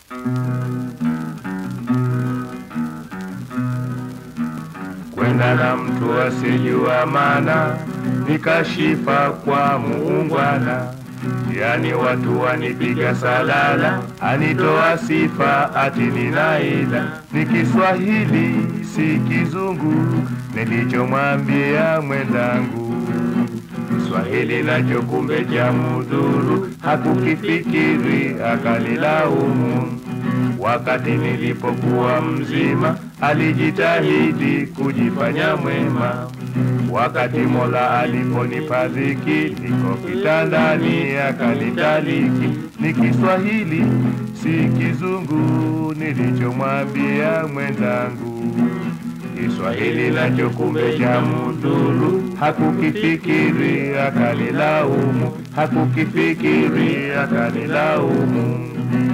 kwenda na mtu asijua maana, nikashifa kwa muungwana. Yani watu wanipiga salala, anitoa sifa ati ninaila. Ni Kiswahili si Kizungu, nilichomwambia mwenzangu. Kiswahili nacho kumbe cha mudhuru, hakukifikiri akanilaumu. Wakati nilipokuwa mzima, alijitahidi kujifanya mwema. Wakati Mola aliponipa dhiki, niko kitandani akanitaliki. Ni Kiswahili si Kizungu, nilichomwambia mwenzangu. Kiswahili nacho kumbe cha mudhuru, hakukifikiri akanilaumu, hakukifikiri akanilaumu.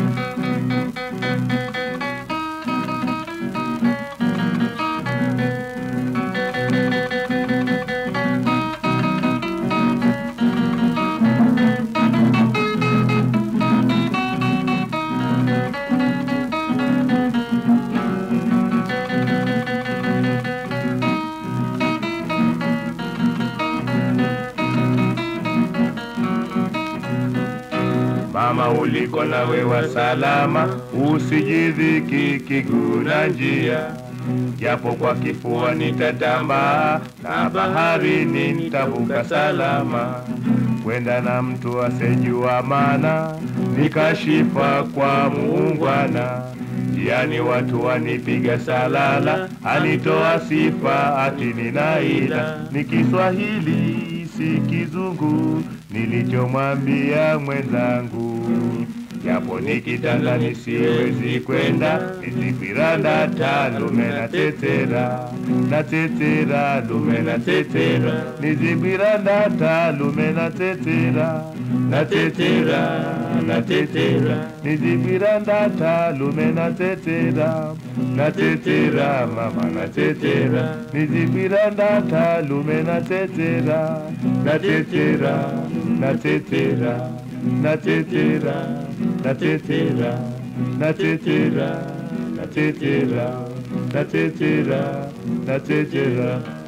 Mama uliko nawe wa salama, usijidhiki kiguna njia, japo kwa kifua nitatambaa na baharini nitavuka salama, kwenda na mtu asejua maana, nikashifa kwa muungwana. Njiani watu wanipiga salala, alitoa sifa ati ninaila. Ni Kiswahili si Kizungu, nilichomwambia mwenzangu. Japo nikitanda nisiwezi kwenda, nizipiranda ta lume na tetera na tetera lume na tetera, nizipiranda ta lume na tetera na tetera na tetera, nizipiranda ta lume na tetera na tetera mama na tetera, nizipiranda ta lume na tetera na tetera na tetera na tetera na tetera na tetera na tetera na tetera na tetera